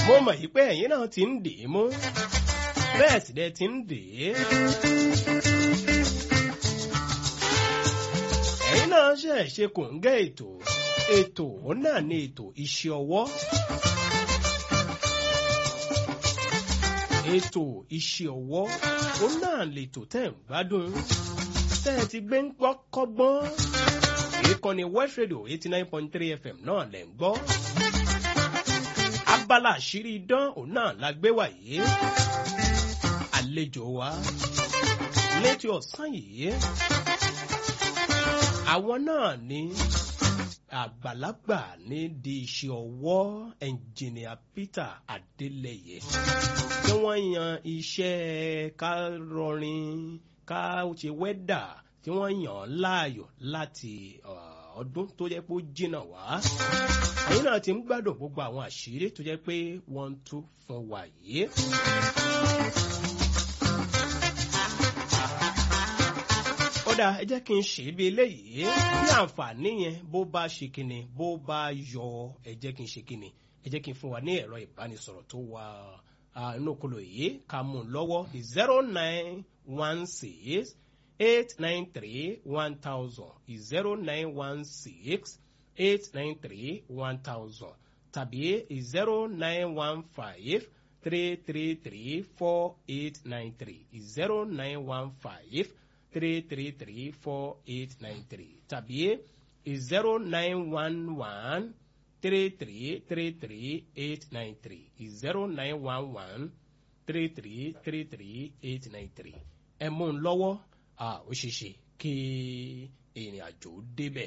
mo mọ̀ yí pé ẹ̀yin náà ti ń dè é mú bẹ́ẹ̀ sì dẹ̀ ti ń dè é. ẹ̀yin náà ṣe ṣe kò ń gẹ́ ètò ètò òun náà ní ètò iṣẹ́ ọwọ́. ètò iṣẹ́ ọwọ́ òun náà lètò tẹ̀ ń gbádùn tẹ́ ẹ ti gbé ń gbọ́ kọ́gbọ́n ìkànnì West Radio eighty nine point three FM náà lẹ̀ ń gbọ́ abala àṣírí idán òun náà la gbé wàyé àlejò wa létí ọ̀sán yìí àwọn náà ní àgbàlagbà ní di iṣẹ́ ọwọ́ ẹnjìnìà Peter Adeleye tí wọ́n yan iṣẹ́ ká rọrin ká ṣe wẹ́dà tí wọ́n yàn án láàyò láti ọdún tó jẹ́ pé ó jìnnà wá. ẹ̀yin náà ti ń gbádùn gbogbo àwọn àṣírí tó jẹ́ pé wọ́n ń tú fún wa yìí. ó dáa ẹ jẹ́ kí n ṣe bí eléyìí bí àǹfààní yẹn bó bá ṣe kíni bó bá yọ ẹ jẹ́ kí n ṣe kíni ẹ jẹ́ kí n fún wa ní ẹ̀rọ ìbánisọ̀rọ̀ tó wà inú kolo yìí ká mú un lọ́wọ́ zero nine one six eight nine three one thousand zero nine one six eight nine three one thousand tàbí zero nine one five three three three four eight nine three zero nine one five three three three four eight nine three tàbí zero nine one one three three three three eight nine three zero nine one one three three three three eight nine three ẹ mú un lọ́wọ́ ó ṣeé ṣe kí ìrìn àjò débẹ̀.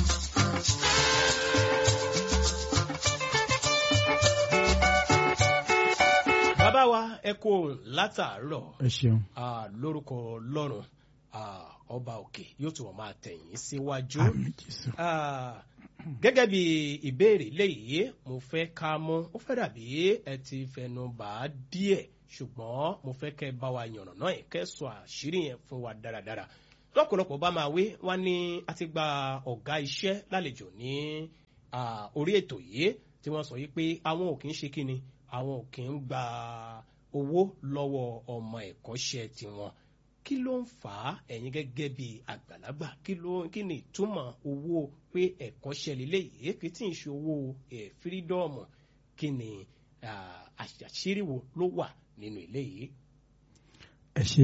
bàbá wa ẹ kú ohùn látàárọ̀ ẹ ṣeun. lórúkọ Ọlọ́run ọba òkè yóò tún máa tẹ̀yìn síwájú. àmín Jésù. gẹ́gẹ́ bí ìbéèrè léyìí mo fẹ́ ká mú ó fẹ́ dàbí ẹ ti fẹnu bà á díẹ̀ ṣùgbọ́n mo fẹ́ kẹ́ bá wa yànnà náà kẹ́ sọ àṣírí yẹn fún wa dáradára lọ́pọ̀lọpọ̀ bá máa wí wá ní a ti gba ọ̀gá iṣẹ́ lálejò ní orí ètò yìí tí wọ́n sọ yìí pé àwọn ò kì í ṣe kíni àwọn ò kì í gba owó lọ́wọ́ ọmọ ẹ̀kọ́ṣẹ́ tiwọn kí ló ń fà á ẹ̀yin gẹ́gẹ́ bí àgbàlagbà kí ló kí ni ìtumọ̀ owó pé ẹ̀kọ́ṣẹ́ lélẹ́yìí kí tí ń ṣe owó fírídọ́ọ̀mù kí ni àṣírí wo ló wà nínú eléyìí. ẹ ṣe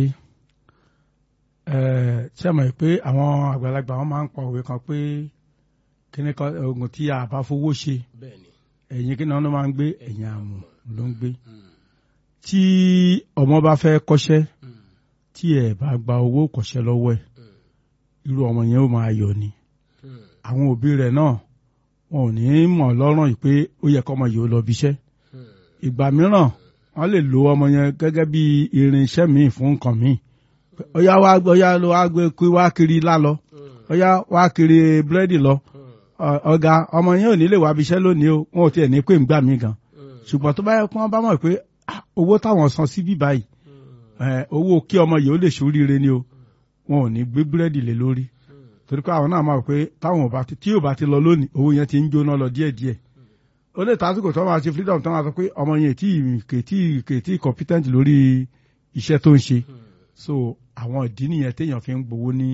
ẹ ṣe mọ̀ pé àwọn àgbàlagbà wọn máa ń pa òwe kan pé kíní kan oògùn tí a bá fowó ṣe bẹ́ẹ̀ni. ẹ̀yìn kí náà ló máa ń gbé ẹ̀yìn àmù ló ń gbé tí ọmọ bá fẹ́ kọ́ṣẹ́ tí ẹ bá gba owó kọ́ṣẹ́ lọ́wọ́ ẹ̀ irú ọmọ yẹn ó máa yọ ni àwọn òbí rẹ̀ náà wọn ò ní mọ̀ lọ́rùn yìí pé ó yẹ kọ́mọ yìí ó lọ bíṣẹ́ ìgbà mìíràn wọ́n lè lo ọmọ yẹn gẹ́gẹ́ bí irinṣẹ́ míì fún nǹkan míì ọ̀yá wá ọ̀yá ló wá gbé kí wá kiri ilá lọ ọ̀yá wá kiri búrẹ́dì lọ ọ̀gá ọmọ yẹn ò ní lè wá bíṣẹ́ lónìí o wọn ò tiẹ̀ ní pé ń gbà mí gan ṣùgbọ́n tó bá yẹ kí wọ́n bá mọ̀ pé owó táwọn san síbí báyìí owó kí ọmọ yìí ó lè ṣoríire ni o wọn ò ní gbé búrẹ́dì lé lórí torí pé àwọn náà máa pé táwọn ò bá ti tí ò bá ti lọ lónìí owó yẹn ti ń jóná lọ díẹ̀díẹ̀ ó lè tásìkò tó máa ṣe freedom tó máa sọ pé ọmọ yẹn tí kètí kètí competent lórí iṣẹ́ tó ń ṣe so àwọn ìdí nìyẹn téèyàn fi ń gbowó ní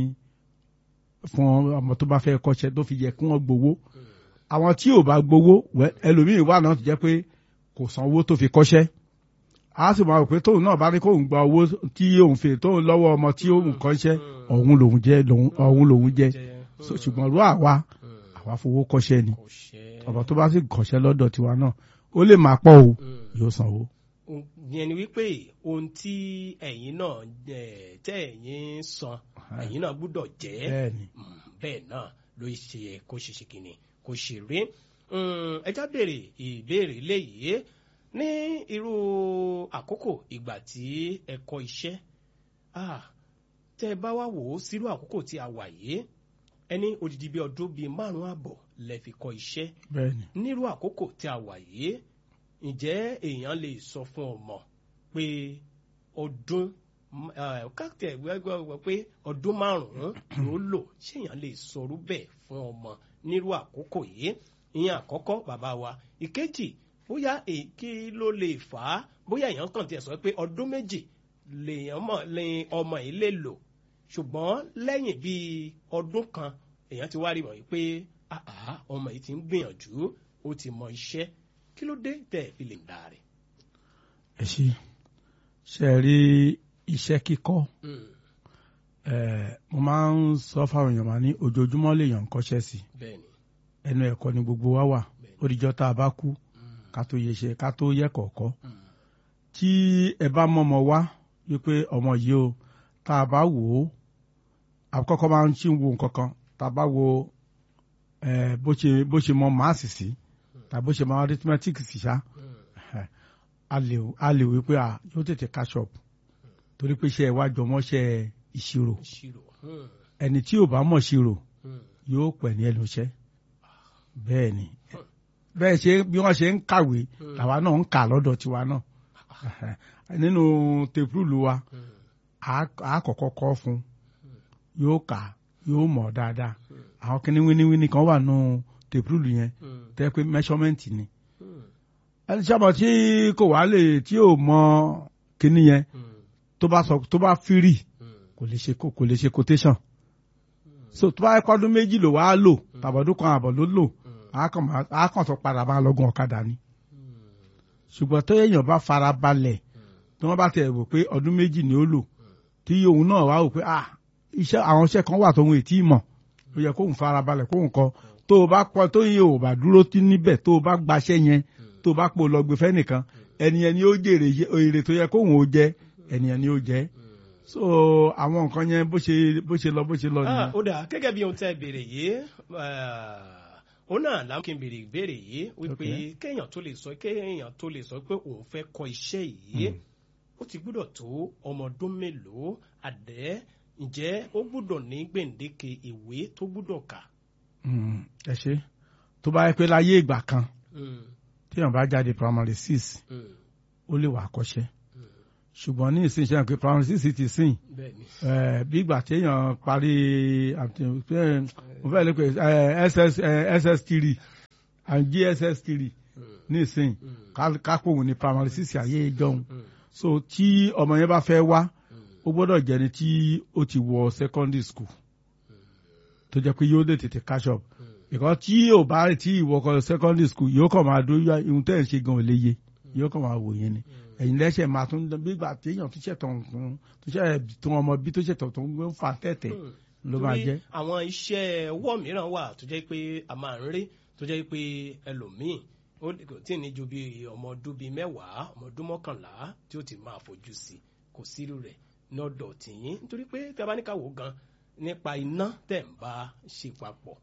fún ọmọ tó bá fẹ́ kọ́ṣẹ́ tó fi yẹ kí wọ́n gbowó àwọn tí ò bá gbowó ẹlòmíì wà náà tó jẹ́ pé kò san owó tó fi kọ́ṣẹ́ a sì máa rò pé tóun náà bá ní kóun gba owó tí òun fi tóun lọ́wọ́ ọmọ tí òun kọ́ṣẹ́ ọ̀hún lòun jẹ́ ọ̀hún lòun jẹ́ ṣùgbọ́n rú àwa àwa fowó kọ́ṣẹ́ ni ọ̀bọ tó bá sì kọ́ṣẹ́ lọ́dọ̀ tiwa náà ó lè máa pọ̀ o yóò sanwó. yẹn ni wípé ohun tí ẹ̀yin náà tẹ́ ẹ̀yin san ẹ̀yin náà gbúdọ̀ jẹ́ bẹ́ẹ̀ náà ló ṣe kó ṣe ṣe kìíní kó ṣe rí ẹjá béèrè ìbéèrè léyìí ní irú àkókò ìgbà tí ẹ kọ́ iṣẹ́ tẹ́ ẹ bá wá wò ó sírú àkókò tí a wà yìí ẹni odidi bíi ọdún bíi márùn àbọ̀ lẹ fi kọ́ iṣẹ́ bẹ́ẹ̀ni nírú àkókò tí a wà yìí ǹjẹ́ èèyàn lè sọ fún ọmọ pé ọdún káàtẹ̀ gbẹ́gbẹ́ pé ọdún márùn-ún ló lò ṣé èèyàn lè sọrú bẹ́ẹ̀ fún ọmọ nírú àkókò yìí ìyẹn àkọ́kọ́ bàbá wa ìkejì bóyá èkí ló lè fà á bóyá èèyàn kàn tiẹ̀ sọ pé ọdún méjì lèèyàn mọ̀ lè ọmọ yìí lè lò ṣùgbọ́n lẹ́yìn bíi ọdún kan èèyàn ti wá rí wọ̀nyí pé àá ọmọ yìí ti ń gbìyànjú ó ti mọ iṣẹ́ kí ló dé tẹ̀ fi lè dà rẹ̀. ẹ ṣe ṣe rí iṣẹ́ kíkọ́ mo máa ń sọ fáwọn èèyàn máa ní ojoojúmọ́ lèèyàn ń kọ́ṣẹ́ sí bẹ́ẹ̀ni ẹnu ẹ̀kọ́ ni gbogbo wa wà ó dijọ́ tá a bá kú ká tó yẹ ṣe ká tó yẹ kọ̀ọ̀kọ́ tí ẹ bá mọ̀mọ́ wá wípé ọmọ yìí o tá a bá wò ó àkọ́kọ́ máa ń ṣì ń wo nǹkan kan tá a bá wo bó ṣe bó ṣe mọ máàsì sí tàbí bó ṣe mọ arithmetic sí ṣá a lè a lè wí pé a yóò tètè catch up torí pé iṣẹ́ ìwájú ọmọṣẹ́ ìṣirò ìṣirò ẹni tí ò bá mọ̀ ṣirò yóò pẹ̀ ní ẹnu iṣẹ́ bẹ́ẹ̀ ni bẹ́ẹ̀ ṣe bí wọ́n ṣe ń kàwé làwa náà ń kà lọ́dọ̀ tiwa náà nínú tepurulu wa a kọ́kọ́ kọ́ fún yóò kà yóò mọ̀ dáadáa àwọn kíní wíníwíní kan wà nù tepurulu yẹn tẹ́ pé measurement ni ẹni sábà tí kò wá lè tí ò mọ kíní yẹn tó bá sọ tó bá fírì kò lè ṣe kò lè ṣe quotation so tó bá yẹ kọ́dún méjì ló wá lò tàbọ̀dún kan àbọ̀ ló lò á kàn tó padà bá lọ́gùn ọ̀kadà ni ṣùgbọ́n tó èèyàn bá fara balẹ̀ tí wọ́n bá tẹ̀ wò pé ọdún méjì ni ó lò tí òun náà wá wò pé ah iṣẹ́ àwọn iṣẹ́ kan wà tóun ètí mọ̀ ó yẹ kóun fara balẹ̀ kóun kọ tó o bá kọ tó yẹ ò bá dúró tí níbẹ̀ tó o bá gbaṣẹ́ yẹn tó o bá pò lọ gbé fẹ́nìkan ẹni ẹni ó jèrè èrè tó yẹ kóun ó jẹ ẹni ẹni ó jẹ so àwọn nǹkan yẹn bó ṣe bó ṣe lọ bó ṣe lọ nìyẹn. ó dà gẹ́gẹ́ bí ohun tẹ́ ẹ béèrè yìí ó náà láwọn kí n béèrè ìbéèrè yìí wípé kéèyàn tó lè sọ kéèyàn tó lè sọ pé òun fẹ́ kọ́ iṣẹ́ yìí ó ti gbúdọ̀ tó ọmọ ọdún mélòó àdẹ́ ǹjẹ́ ó gbúdọ̀ ní gbèǹdéke ìwé tó gbúdọ̀ kà. ẹ ṣe tó bá yẹ pé láyé ìgbà kan téèyàn bá jáde primary six ó lè wà kọ́ṣẹ́ ṣùgbọ́n ní ìsìn ṣe pé primary six ti sìn bí ìgbà téèyàn parí mo fẹ́ lè pe ss three and gss three ní ìsìn kápòhùn ní primary six ayé ìjọhun so tí ọmọ yẹn bá fẹ́ wá ó gbọ́dọ̀ jẹ́ni tí ó ti wọ secondary school tó jẹ́ pé yóò lè tètè catch up because tí ò bá rí tí ìwọ kọ secondary school yóò kàn máa dó ihun tẹ́ ẹ̀ ń ṣe gan ò lè yé yóò kàn máa wò yẹn ni ẹ̀yin lẹ́sẹ̀ máa tún gbígbà téèyàn tó ṣẹ̀tọ̀ nǹkan tó ṣẹ̀ tó ọmọ bí tó ṣẹ̀tọ̀ tó ń fa tẹ̀tẹ̀ ló máa jẹ́. àwọn iṣẹ́ ọwọ́ mìíràn wà tó jẹ́ pé a máa ń rí tó jẹ́ pé ẹlòmíì ó tí ní ju bí ọmọ ọdún bíi mẹ́wàá ọmọ ọdún mọ́kànlá tí ó ti máa fojú sí kò sírú rẹ̀ lọ́dọ̀ tìyín nítorí pé tí a bá ní ká wò gan nípa iná tẹ̀ ń bá ṣe papọ̀.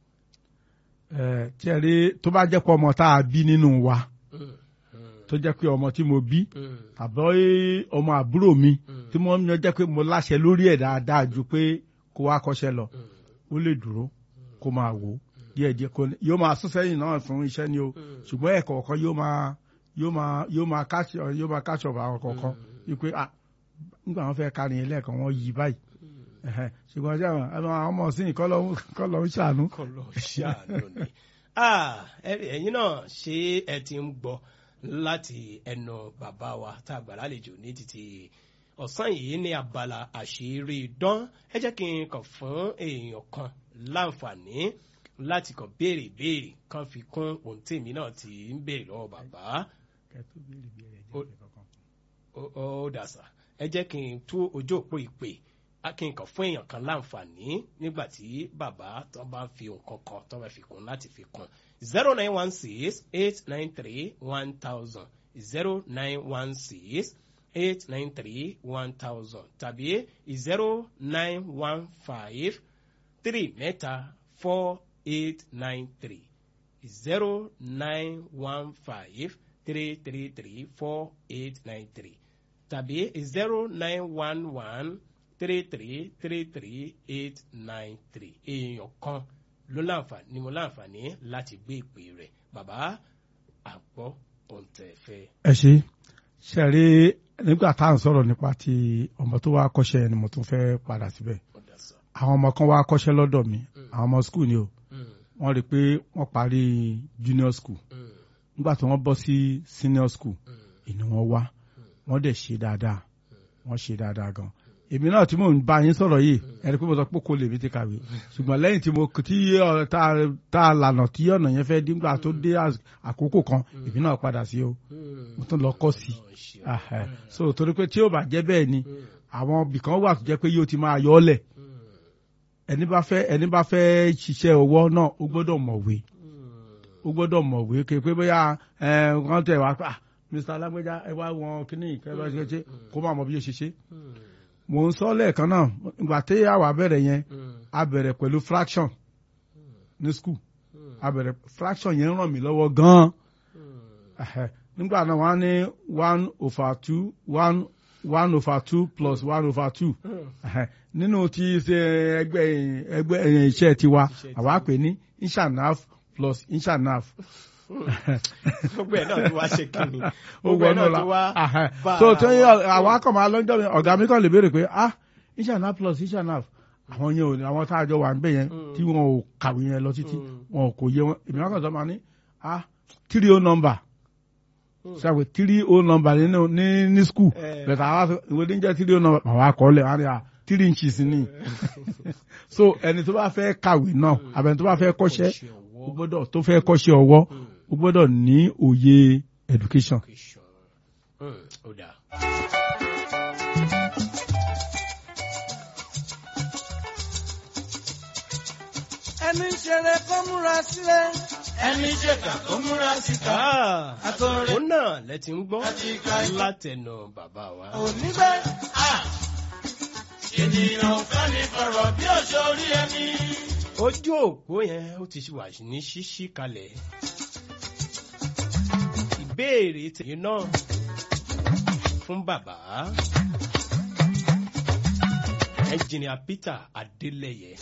ẹ tí ẹ rí tó bá jẹ́ pé ọmọ tá a bí nínú wa tó jẹ́ pé ọmọ tí mo bí tàbí ọmọ àbúrò mi tí mo ń jẹ́ pé mo láṣẹ lórí ẹ̀ dáadáa ju pé kó wá kọ́ṣẹ́ lọ ó lè dúró kó máa wò díẹ̀ díẹ̀ kó yóò máa sún sẹ́yìn náà fún iṣẹ́ ni o ṣùgbọ́n ẹ̀kọ́ ọ̀kan yóò máa yóò máa yóò máa káṣọ yóò máa káṣọ àwọn kọ̀ọ̀kan wípé ah nígbà wọn fẹ́ kárin ẹlẹ́ẹ̀kan wọn yí báyìí ṣùgbọ́n ṣé àwọn ọmọ sí kọ́ lọ́ ń ṣàánú. kọ́ lọ́ ń ṣàánú ni ẹ̀yin náà ṣé ẹ ti ń gbọ́ láti ẹnu bàbá wa tá a gbà lálejò ní títí ọ̀sán yìí ní abala àṣírí dán ẹ jẹ́ kí n kàn fún èèyàn kan láǹfààní láti kàn béèrè béèrè kan fi kún ohun tèmi náà ti ń béèrè lọ́wọ́ bàbá. ó dàsà ẹ jẹ́ kí n tú ojú òpó ìpè kí n kàn fún èèyàn kan láǹfààní nígbà tí bàbá tó bá ń fi nǹkan kan tó bá fi kún láti fi kún zero nine one six eight nine three one thousand zero nine one six eight nine three one thousand tàbí zero nine one five three mẹ́ta four eight nine three zero nine one five three three three four eight nine three tàbí zero nine one one three three three three eight nine three èèyàn kan ló láǹfààní ni mo láǹfààní láti gbé ìpè rẹ̀ bàbá àgbọ̀ òǹtẹ̀fẹ́. ẹ ṣe ṣe rí nígbà tá à ń sọ̀rọ̀ nípa ti ọmọ tó wá kọ́ṣẹ́ ni mo tún fẹ́ padà síbẹ̀ àwọn ọmọ kan wá kọ́ṣẹ́ lọ́dọ̀ mi àwọn ọmọ skul ni o wọ́n rí i pé wọ́n parí junior school nígbà tí wọ́n bọ́ sí senior school inú wọn wá wọ́n dẹ̀ ṣe dáadáa wọ́n ṣe dáadáa gan èmi náà tí mò ń bá yín sọ̀rọ̀ yìí ẹni pé mo sọ pé kò lè mi ti kàwé ṣùgbọ́n lẹ́yìn tí mo tí ọ- tá a- tá a lànà tí ọ̀nà yẹn fẹ́ dígbà tó dé às- àkókò kan èmi náà padà sí o mo tún lọ kọ́ sí i Ahẹ́. so torí pé tí ó bá jẹ́ bẹ́ẹ̀ ni àwọn ibìkan wà tó jẹ́ pé yóò ti máa yọ ọ́ lẹ̀ ẹni bá fẹ́ ẹni bá fẹ́ ṣiṣẹ́ ọwọ́ náà ó gbọ́dọ̀ mọ̀wé ó gbọ́dọ̀ mọ̀wé ké pé bóyá ẹ wọ́n tẹ̀ wá pé ah mr alágbèjà ẹ wá wọn kíní ìkẹlẹ ṣe ṣe kó má mọ bí yóò ṣe ṣe. mò ń sọ lẹ́ẹ̀kan náà ìgbà tí àwa bẹ̀rẹ̀ yẹn a bẹ̀rẹ̀ pẹ̀lú fraction ní school a bẹ̀rẹ̀ fraction yẹn ràn mí lọ́wọ́ gan-an Ẹhẹ́. nígbà náà wọ́n á ní one over two one one over two plus one over two Ẹhẹ́. nínú ti ṣe ẹgbẹ́ ẹgbẹ́ iṣẹ́ tiwa Iṣẹ́ àwa pè ní inshanaf plus inshanaf gbogbo ẹ̀ náà tó wá ṣe kíni ó gbogbo ẹ̀ wọnú náà la tó wá Ahẹ́. bá so ara tí wọn. àwọn akọ̀mọ̀ alọ́jọ́ mi ọ̀gá mi kàn lè béèrè pé ah inshanaf plus inshanaf àwọn yẹn ò ní àwọn tá a jọ wà níbẹ̀ yẹn Mm. tí wọn ò kàwé yẹn lọ títí Mm. wọn ò kò yé wọn èmi wọn kàn sọ ma ní ah three o number Mm. ṣàpè three o number nínú ní ní school Eh. bẹ̀tẹ̀ àwa sọ ìwé ní jẹ́ three o number àwọn akọọ́lẹ̀ wọn ni ah three inches ni so ẹni tó bá fẹ́ kàwé náà àbẹ̀ni tó bá fẹ́ kọ́ṣẹ́ Kọ́ṣẹ́ ọwọ́. ó gbọ́dọ̀ tó fẹ́ kọ́ṣẹ́ ọwọ́ Mm. ó gbọ́dọ̀ ní òye education. Education. Mm, ó dáa. ẹni ń ṣeré kó múra sílẹ̀. ẹni ṣèkà kó múra síta. Ah, àtọ̀rẹ́ òun náà lẹ ti ń gbọ́ Àti ìka ìka. látẹnu bàbá wa. òní bẹ́ẹ̀. ènìyàn fẹ́ ní fọ̀rọ̀ bí òṣò orí ẹni. ojú òpó yẹn ó ti wà ní ṣíṣí kalẹ̀. ìbéèrè tèmi náà fún bàbá ẹnjìnìà Peter Adélẹ́yẹ.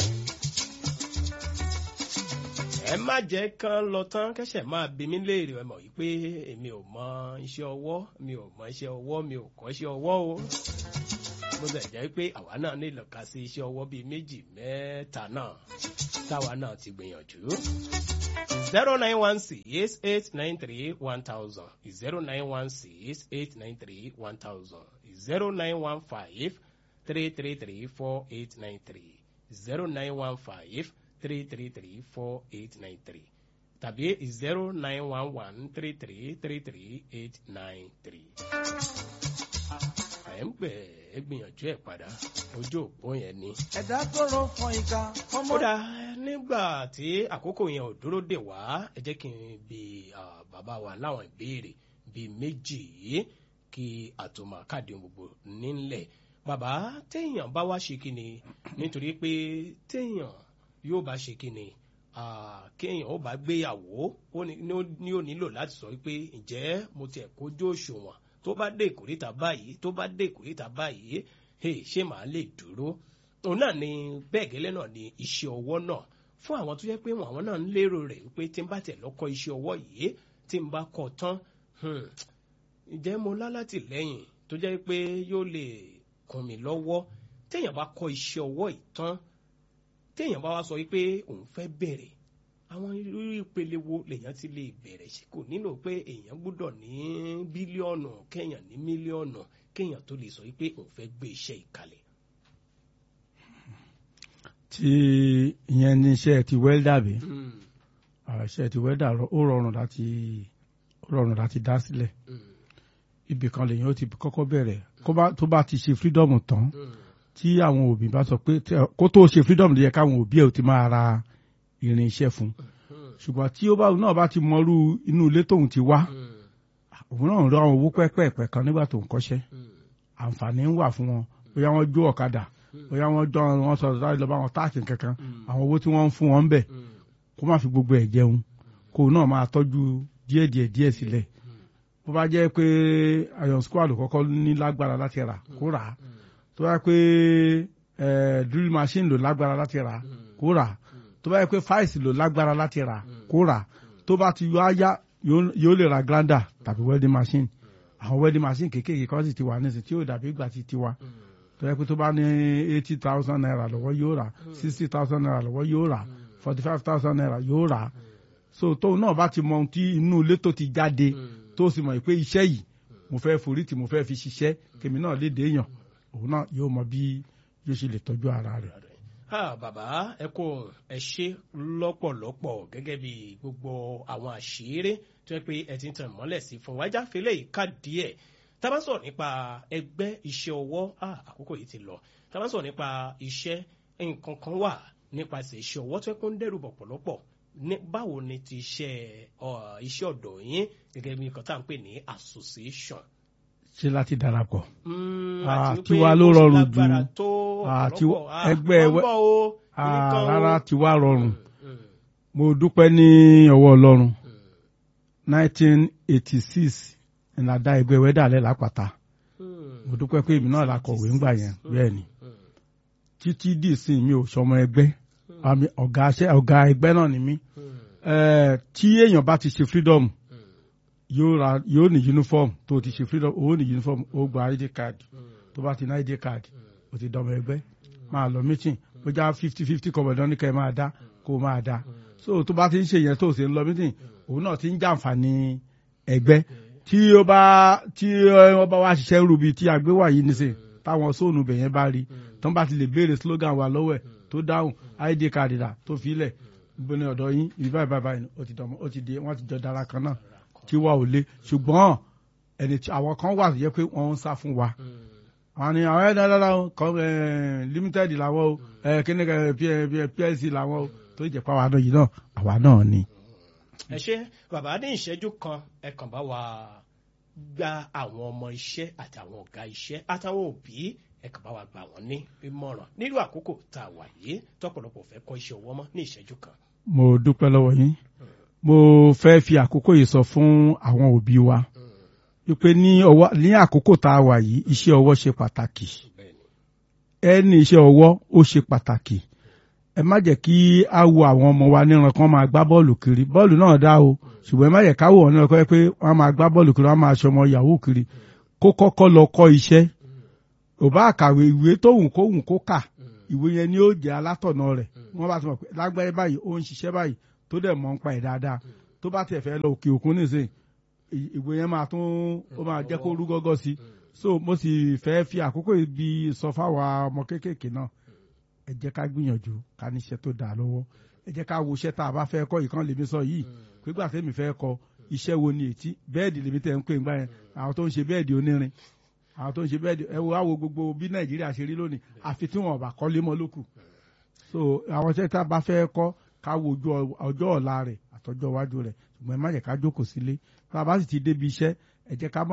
ẹ má jẹ́ kán lọ tán kẹ́sẹ̀ máa bí mi léèrè ẹ mọ̀ wípé èmi ò mọ iṣẹ́ ọwọ́ mi ò mọ iṣẹ́ ọwọ́ mi ò kọ́ iṣẹ́ ọwọ́ o mo sì jẹ́ pé àwa náà nílò ká sí iṣẹ́ ọwọ́ bíi méjì mẹ́ta náà táwa náà ti gbìyànjú. zero nine one six eight nine three one thousand zero nine one six eight nine three one thousand zero nine one five three three three four eight nine three zero nine one five three three three four eight nine three tàbí zero nine one one three three three three eight nine three ẹ̀ ń pè é gbìyànjú ẹ̀ padà ojú òpó yẹn ni. ẹ̀dá tó rọ fọn ìka. ọmọ kódà nígbà tí àkókò yẹn ò dúró dè wá ẹ jẹ́ kí n bi ah, bàbá wa láwọn ìbéèrè bíi méjì yìí kí àtòmọ̀ káàdì gbogbo nílẹ̀ bàbá téèyàn bá wá ṣe kí ni nítorí pé téèyàn yóò bá ṣe kí ni ah, kéèyàn ó bá gbéyàwó ó ní ní ó nílò láti sọ pé ǹjẹ́ mo tiẹ̀ kójú òṣùwọ̀n tó bá dé ìkórìtà báyìí tó bá dé ìkórìtà báyìí hey, ṣé màá lè dúró òun náà ni bẹ́ẹ̀ gẹ́lẹ́ náà ni iṣẹ́ ọwọ́ náà fún àwọn tó yẹ pé àwọn náà ń lérò rẹ̀ wípé tí n bá tẹ̀ lọ́kọ́ iṣẹ́ ọwọ́ yìí tí n bá kọ́ tán hmm, ǹjẹ́ mo lálátìlẹ́yìn tó jẹ́ pé yóò lè kún mi lọ́wọ́ téèyàn bá kọ́ iṣẹ́ ọwọ́ yìí tán téèyàn bá wá sọ wípé òun fẹ́ bẹ̀rẹ̀ àwọn irú ìpele wo lèèyàn ti lè bẹ̀rẹ̀ ṣe kò nílò pé èèyàn gbúdọ̀ ní bílíọ̀nù kéèyàn ní mílíọ̀nù kéèyàn tó lè sọ wípé òun fẹ́ gbé iṣẹ́ ìkalẹ̀. tí ìyẹn ní iṣẹ́ ti wẹ́ldà bí Hmm, iṣẹ́ ti wẹ́ldà rọ- ó rọrùn láti ó rọrùn láti dá sílẹ̀ hmm, ibì kan lèyìn ó ti kọ́kọ́ bẹ̀rẹ̀ kó bá- tó bá ti ṣe freedom tán hmm, tí àwọn òbí bá sọ pé tí- kó tó ṣe freedom ló yẹ káwọn òbí ẹ̀ ó ti máa ra irin iṣẹ́ fún hmm, ṣùgbọ́n tí ó bá náà bá ti mọrú inú ilé tóun ti wá hmm, òun náà ń rọ àwọn owó pẹ́pẹ́ẹ̀pẹ́ kan nígbà tó ń kọ́ṣẹ́ hmm, àǹfààní ń wà fún wọn bóyá wọ́n jó ọ̀kadà bóyá wọ́n jọ wọn sọ̀rọ̀ láti lọ bá wọn táàkì kankan hmm, àwọn owó tí wọ́n ń fún wọn ń bẹ̀ hmm, kó má fi gbogbo ẹ̀ jẹun kó náà máa tọ́jú díẹ̀ díẹ̀ díẹ̀ sílẹ̀ bó bá jẹ́ pé iron squad kọ́kọ́ ní lágbára láti rà kó rà á tó bá yẹ pé eh, drill machine ló lágbára láti rà kó rà á tó bá yẹ pé fáìsì ló lágbára láti rà kó rà á tó bá ti yọ áyá yóò yóò lè ra grinder tàbí welding machine àwọn welding machine kéékèèké kan sì ti wà nísìnyí tí yóò dàbí ìgbà tí ti wà tó yẹ pé tó bá ní eighty thousand naira lọ́wọ́ yóò rà sixty thousand naira lọ́wọ́ yóò rà forty five thousand naira yóò rà so tóun náà bá ti mọ ohun tí inú ilé tó ti jáde tó sì mọ̀ pé iṣẹ́ yìí mo fẹ́ forí tí mo fẹ́ fi ṣiṣẹ́ kèmí náà léde èèyàn òun náà yóò mọ bí yóò ṣe lè tọ́jú ara rẹ̀. Ah, bàbá ẹ kú ẹ ṣe lọ́pọ̀lọpọ̀ gẹ́gẹ́ bí gbogbo àwọn àṣírí tó yẹ pé ẹ ti ń tàn mọ́lẹ̀ sí fún wájà fẹlẹ́ yìí ká díẹ̀ tá a bá sọ̀rọ̀ nípa ẹgbẹ́ iṣẹ́ ọwọ́ ah, àkókò yìí ti lọ tá a bá sọ̀rọ̀ nípa iṣẹ́ nǹkan kan wà nípasẹ̀ iṣẹ́ ọwọ́ tó yẹ kó ń dẹ́rù bọ̀pọ̀lọpọ̀ ní báwo ni ti iṣẹ́ ọ, iṣẹ́ ọ̀dọ̀ yín gẹ́gẹ́ bí nǹkan tá à ń pè ní association. ṣé láti darapọ̀. Mm, Ah, àti wípé tiwa ló bó ṣe rọrùn lágbára jù. tó Ah, tí- ọ̀pọ̀lọpọ̀, ah, ẹgbẹ́ wọ́n ń wẹ́- bọ̀ o, Ah, nǹkan o. rárá ti wá rọrùn Mm, mo dúpẹ́ ní ọwọ́ ọlọ́run mm, 1986 ìlàdá ẹgbẹ́ wẹ́dàlẹ́ lápáta mm. mo dúpẹ́ pé èmi náà la kọ̀wé ńgbà yẹn bẹ́ẹ̀ ni Mm, títí dì sí mi ò sọmọ ẹgbẹ́ àmì ọ̀gá aṣẹ́ ọ̀gá ẹgbẹ́ náà ni mí mm, Eh, tí èèyàn bá ti ṣe freedom mm, yóò ra yóò ní uniform tó ti ṣe freedom ó ní uniform ó gba id card mm, tó bá ti ní id card ó ti dọmọ ẹgbẹ́ máa lọ meeting bó já fifty fifty kọ̀mọ̀dán ní kẹ́ ẹ máa dá kó o máa dá so tó bá ti ń ṣe yẹn tó o sì ń lọ meeting òun náà ti ń jàǹfààní ẹgbẹ́ tí ó bá tí wọ́n bá wá ṣiṣẹ́ rúbi tí àgbéwà yìí nísìn táwọn sóònù bẹ̀yẹn bá rí tán bá ti lè béèrè slogan wa lọ́wọ́ ẹ̀ tó dáhùn id card dà tó filẹ̀ gbóni ọ̀dọ̀ yín ibi báyìí báyìí báyìí ó ti dọ̀mọ́ ó ti di wọ́n ti jọ dára kan náà tí wà ò le ṣùgbọ́n ẹni tí àwọn kan wà tó yẹ pé wọ́n ń sá fún wa mm. àwọn ni àwọn ẹ̀dá dára o kọ́ ẹ̀ limited làwọn o ẹ̀ kíni ẹ̀ plc làwọn o tó jẹ́ pé àwa náà yìí náà àwa náà ni. ẹ ṣe bàbá ní ìṣẹ́jú kan ẹ kàn bá wa gba àwọn ọmọ iṣẹ́ àti àwọn ọ̀gá iṣẹ́ àtàwọn òbí ẹ kàn bá wa gbà wọ́n ní ìmọ̀ràn nírú àkókò tá a wà yìí tọ́pọ̀lọpọ̀ fẹ́ kọ́ iṣẹ́ ọwọ́ mọ́ ní ìṣẹ́jú kan. mo dúpẹ́ lọ́wọ́ yín mo fẹ́ fi àkókò yìí sọ fún àwọn òbí wa wípé ní ọwọ́ ní àkókò tá a wà yìí iṣẹ́ ọwọ́ ṣe pàtàkì bẹ́ẹ̀ni ẹni iṣẹ́ ọwọ́ ó ṣe pàtàkì ẹ má jẹ́ kí á wo àwọn ọmọ wa níran kan máa gbá bọ́ọ̀lù kiri bọ́ọ̀lù náà dá o ṣùgbọ́n ẹ má jẹ́ ká wò wọ́n níran kan pé wọ́n máa gbá bọ́ọ̀lù kiri wọ́n máa ṣọmọ yahoo kiri kó kọ́kọ́ lọ kọ́ iṣẹ́ ò bá kàwé ìwé tóhùn kóhùn kó kà ìwé yẹn ni ó jẹ́ alátọ̀nà rẹ̀ wọ́n bá ti mọ̀ pé lágbáyé báyìí ó ń ṣiṣẹ́ báyìí tó dẹ̀ mọ̀ ń pa ẹ̀ dáadáa tó bá tiẹ̀ fẹ́ lọ òkè òkun nísìn ì- ìwé yẹn máa tún ó máa jẹ́ kó rú gọ́gọ́ sí so mo sì fẹ́ fi àkókò ibi sọ fáwa ọmọ kéékèèké náà ẹ jẹ́ ká gbìyànjú ká níṣẹ́ tó dáa lọ́wọ́ ẹ jẹ́ ká wo iṣẹ́ tá a bá fẹ́ kọ́ ìkan lèmi sọ yìí pígbà tẹ́mi fẹ́ kọ́ iṣẹ́ wo ni ètí bẹ́ẹ̀dì lèmi tẹ̀ ń pè ń gbà yẹn àwọn tó ń ṣe bẹ́ẹ̀dì onírin àwọn tó ń ṣe bẹ́ẹ̀dì ẹ wo àwo gbogbo bí nàìjíríà ṣe rí lónìí àfi tí wọn bá kọ́lé mọ́ lókù so àwọn iṣẹ́ tá a bá fẹ́ kọ́ ká wo ojú ọ- ọjọ́ ọ̀la rẹ̀ àtọjọ́ iwájú rẹ̀ ṣùgbọ́n ẹ má jẹ́ ká jókòó sílé tá a bá sì ti débi iṣẹ́ ẹ jẹ́ ká mọ̀